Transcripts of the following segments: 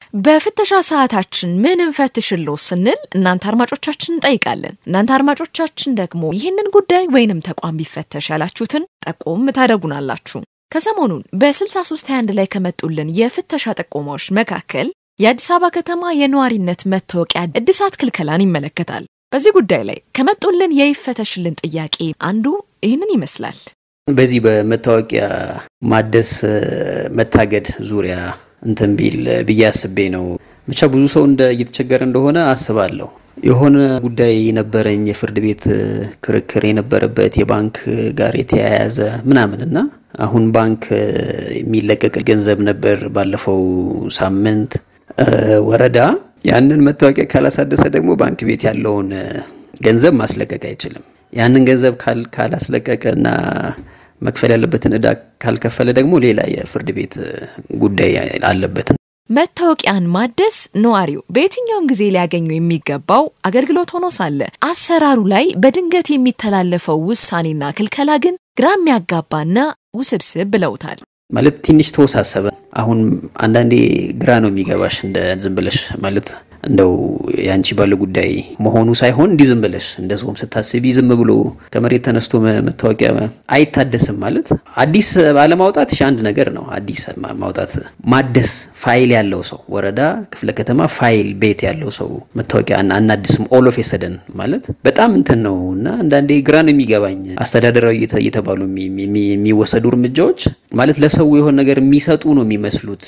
በፍተሻ ሰዓታችን ምን እንፈትሽሎ ስንል እናንተ አድማጮቻችን እንጠይቃለን። እናንተ አድማጮቻችን ደግሞ ይህንን ጉዳይ ወይንም ተቋም ቢፈተሽ ያላችሁትን ጠቆም ታደርጉናላችሁ። ከሰሞኑን በ6321 ላይ ከመጡልን የፍተሻ ጥቆማዎች መካከል የአዲስ አበባ ከተማ የነዋሪነት መታወቂያ እድሳት ክልከላን ይመለከታል። በዚህ ጉዳይ ላይ ከመጡልን የይፈተሽልን ጥያቄ አንዱ ይህንን ይመስላል። በዚህ በመታወቂያ ማደስ መታገድ ዙሪያ እንትን ቢል ብዬ አስቤ ነው። ብቻ ብዙ ሰው እንደ እየተቸገረ እንደሆነ አስባለሁ። የሆነ ጉዳይ የነበረኝ የፍርድ ቤት ክርክር የነበረበት የባንክ ጋር የተያያዘ ምናምን እና አሁን ባንክ የሚለቀቅ ገንዘብ ነበር ባለፈው ሳምንት ወረዳ ያንን መታወቂያ ካላሳደሰ ደግሞ ባንክ ቤት ያለውን ገንዘብ ማስለቀቅ አይችልም። ያንን ገንዘብ ካላስለቀቀ እና መክፈል ያለበትን እዳ ካልከፈለ ደግሞ ሌላ የፍርድ ቤት ጉዳይ አለበት። መታወቂያን ማደስ ነዋሪው በየትኛውም ጊዜ ሊያገኙ የሚገባው አገልግሎት ሆኖ ሳለ አሰራሩ ላይ በድንገት የሚተላለፈው ውሳኔና ክልከላ ግን ግራ የሚያጋባና ውስብስብ ብለውታል። ማለት ትንሽ ተወሳሰበ። አሁን አንዳንዴ ግራ ነው የሚገባሽ እንደ ዝም ብለሽ ማለት እንደው የአንቺ ባለ ጉዳይ መሆኑ ሳይሆን እንዲህ ዝም ብለሽ እንደ ሰውም ስታስቢ ዝም ብሎ ከመሬት ተነስቶ መታወቂያ አይታደስም ማለት አዲስ ባለማውጣት አንድ ነገር ነው። አዲስ ማውጣት ማደስ ፋይል ያለው ሰው ወረዳ፣ ክፍለ ከተማ ፋይል ቤት ያለው ሰው መታወቂያ አናድስም ኦል ኦፍ ሰደን ማለት በጣም እንትን ነው እና አንዳንዴ ግራ ነው የሚገባኝ አስተዳደራዊ እየተባሉ የሚወሰዱ እርምጃዎች ማለት ለሰው የሆነ ነገር የሚሰጡ ነው የሚመስሉት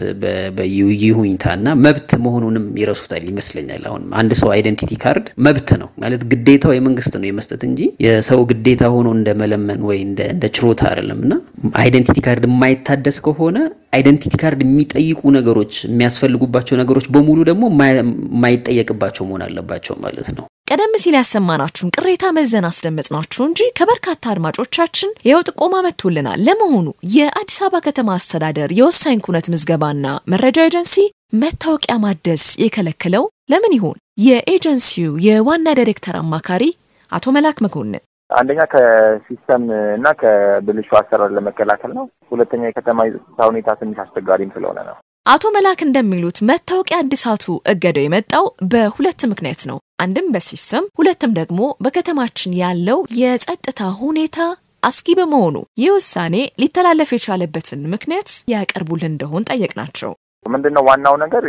በይሁኝታ እና መብት መሆኑንም ይረሱታል ይመስለኛል። አሁን አንድ ሰው አይደንቲቲ ካርድ መብት ነው ማለት ግዴታው የመንግስት ነው የመስጠት እንጂ የሰው ግዴታ ሆኖ እንደ መለመን ወይ እንደ ችሮታ አይደለም። እና አይደንቲቲ ካርድ የማይታደስ ከሆነ አይደንቲቲ ካርድ የሚጠይቁ ነገሮች የሚያስፈልጉባቸው ነገሮች በሙሉ ደግሞ የማይጠየቅባቸው መሆን አለባቸው ማለት ነው። ቀደም ሲል ያሰማናችሁን ቅሬታ መዘን አስደመጥናችሁ እንጂ ከበርካታ አድማጮቻችን ይኸው ጥቆማ መጥቶልናል። ለመሆኑ የአዲስ አበባ ከተማ አስተዳደር የወሳኝ ኩነት ምዝገባና መረጃ ኤጀንሲ መታወቂያ ማደስ የከለከለው ለምን ይሆን? የኤጀንሲው የዋና ዳይሬክተር አማካሪ አቶ መላክ መኮንን አንደኛ ከሲስተም እና ከብልሹ አሰራር ለመከላከል ነው። ሁለተኛ የከተማ የጸጥታ ሁኔታ ትንሽ አስቸጋሪም ስለሆነ ነው። አቶ መላክ እንደሚሉት መታወቂያ እድሳቱ እገዳው የመጣው በሁለት ምክንያት ነው። አንድም በሲስተም ሁለትም ደግሞ በከተማችን ያለው የጸጥታ ሁኔታ አስጊ በመሆኑ ይህ ውሳኔ ሊተላለፍ የቻለበትን ምክንያት ያቀርቡልን እንደሆን ጠየቅናቸው። ምንድን ነው ዋናው ነገር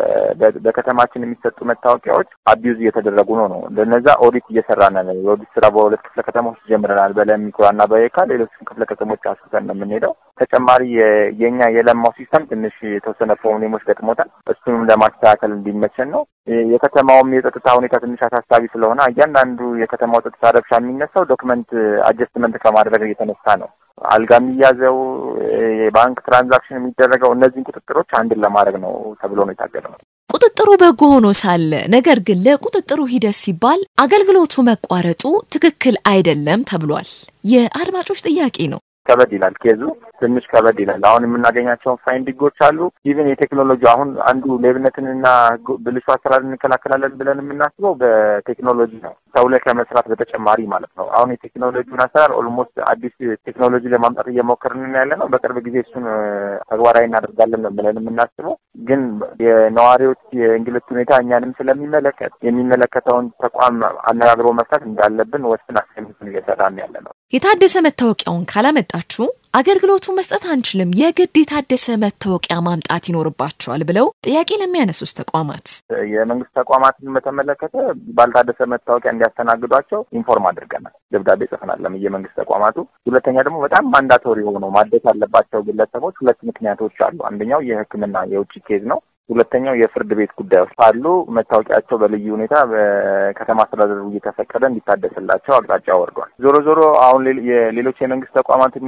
በከተማችን የሚሰጡ መታወቂያዎች አቢዩዝ እየተደረጉ ነው ነው ለነዛ ኦዲት እየሰራን ነው። የኦዲት ስራ በሁለት ክፍለ ከተሞች ጀምረናል፣ በለሚኩራና በየካ ሌሎችም ክፍለ ከተሞች አስፍተን ነው የምንሄደው። ተጨማሪ የኛ የለማው ሲስተም ትንሽ የተወሰነ ፕሮብሌሞች ገጥሞታል። እሱንም ለማስተካከል እንዲመቸን ነው። የከተማውም የጸጥታ ሁኔታ ትንሽ አሳሳቢ ስለሆነ እያንዳንዱ የከተማው ጸጥታ ረብሻ የሚነሳው ዶክመንት አጀስትመንት ከማድረግ የተነሳ ነው። አልጋ የሚያዘው የባንክ ትራንዛክሽን የሚደረገው እነዚህን ቁጥጥሮች አንድን ለማድረግ ነው ተብሎ ነው የታገደው። ቁጥጥሩ በጎ ሆኖ ሳለ ነገር ግን ለቁጥጥሩ ሂደት ሲባል አገልግሎቱ መቋረጡ ትክክል አይደለም ተብሏል። የአድማጮች ጥያቄ ነው። ከበድ ይላል ኬዙ ትንሽ ከበድ ይላል። አሁን የምናገኛቸውን ፋይንዲንጎች አሉ። ኢቭን የቴክኖሎጂ አሁን አንዱ ሌብነትንና ብልሹ አሰራር እንከላከላለን ብለን የምናስበው በቴክኖሎጂ ነው፣ ሰው ላይ ከመስራት በተጨማሪ ማለት ነው። አሁን የቴክኖሎጂውን አሰራር ኦልሞስት አዲስ ቴክኖሎጂ ለማምጣት እየሞከርን ያለ ነው። በቅርብ ጊዜ እሱን ተግባራዊ እናደርጋለን ብለን የምናስበው ግን የነዋሪዎች የእንግልት ሁኔታ እኛንም ስለሚመለከት የሚመለከተውን ተቋም አነጋግሮ መፍታት እንዳለብን ወስን አስቀምጥን እየሰራን ያለ ነው። የታደሰ መታወቂያውን ካላመጣችሁ አገልግሎቱ መስጠት አንችልም፣ የግድ የታደሰ መታወቂያ ማምጣት ይኖርባቸዋል ብለው ጥያቄ ለሚያነሱት ተቋማት የመንግስት ተቋማትን በተመለከተ ባልታደሰ መታወቂያ እንዲያስተናግዷቸው ኢንፎርም አድርገናል፣ ደብዳቤ ጽፈናል የመንግስት ተቋማቱ። ሁለተኛ ደግሞ በጣም ማንዳቶሪ ሆነው ማደስ ያለባቸው ግለሰቦች ሁለት ምክንያቶች አሉ። አንደኛው የሕክምና የውጭ ኬዝ ነው። ሁለተኛው የፍርድ ቤት ጉዳዮች ካሉ መታወቂያቸው በልዩ ሁኔታ በከተማ አስተዳደሩ እየተፈቀደ እንዲታደስላቸው አቅጣጫ ወርዷል። ዞሮ ዞሮ አሁን የሌሎች የመንግስት ተቋማትም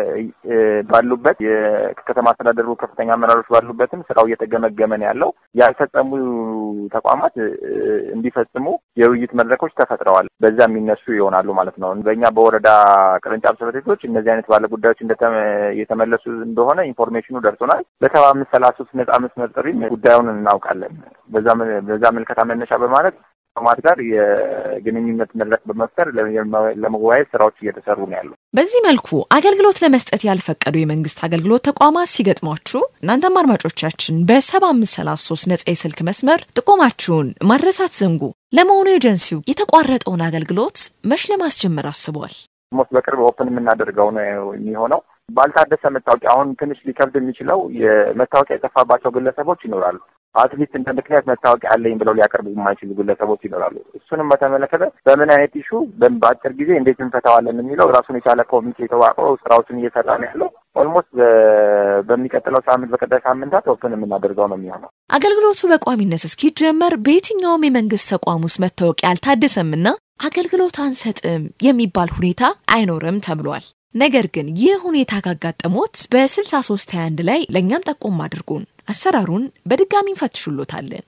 ባሉበት የከተማ አስተዳደሩ ከፍተኛ አመራሮች ባሉበትም ስራው እየተገመገመ ነው ያለው። ያልፈጸሙ ተቋማት እንዲፈጽሙ የውይይት መድረኮች ተፈጥረዋል። በዛ የሚነሱ ይሆናሉ ማለት ነው። በእኛ በወረዳ ቅርንጫፍ ጽሕፈት ቤቶች እነዚህ አይነት ባለ ጉዳዮች የተመለሱ እንደሆነ ኢንፎርሜሽኑ ደርሶናል። በሰባ አምስት ሰላሳ ሶስት ነጻ መስመር ጥሪ ጉዳዩን እናውቃለን። በዛ ምልከታ መነሻ በማለት ተቋማት ጋር የግንኙነት መድረክ በመፍጠር ለመወያየት ስራዎች እየተሰሩ ነው ያሉ። በዚህ መልኩ አገልግሎት ለመስጠት ያልፈቀዱ የመንግስት አገልግሎት ተቋማት ሲገጥሟችሁ እናንተም አድማጮቻችን በሰባ አምስት ሰላሳ ሶስት ነጻ የስልክ መስመር ጥቆማችሁን ማድረስ አትዘንጉ። ለመሆኑ ኤጀንሲው የተቋረጠውን አገልግሎት መች ለማስጀመር አስቧል? ሞስት በቅርብ ኦፕን የምናደርገው ነው የሚሆነው። ባልታደሰ መታወቂያ አሁን ትንሽ ሊከብድ የሚችለው የመታወቂያ የጠፋባቸው ግለሰቦች ይኖራሉ። አትሊስት እንደ ምክንያት መታወቂያ አለኝ ብለው ሊያቀርቡ የማይችሉ ግለሰቦች ይኖራሉ። እሱንም በተመለከተ በምን አይነት ኢሹ በአጭር ጊዜ እንዴት እንፈታዋለን የሚለው ራሱን የቻለ ኮሚቴ ተዋቅሮ ስራዎችን እየሰራ ነው ያለው። ኦልሞስት በሚቀጥለው ሳምንት በቀጣይ ሳምንታት ኦፕን የምናደርገው ነው የሚሆነው። አገልግሎቱ በቋሚነት እስኪጀመር በየትኛውም የመንግስት ተቋም ውስጥ መታወቂያ አልታደሰምና አገልግሎት አንሰጥም የሚባል ሁኔታ አይኖርም ተብሏል። ነገር ግን ይህ ሁኔታ ካጋጠሞት በ6321 ላይ ለእኛም ጠቆም አድርጉን። አሰራሩን በድጋሚ እንፈትሹሎታለን።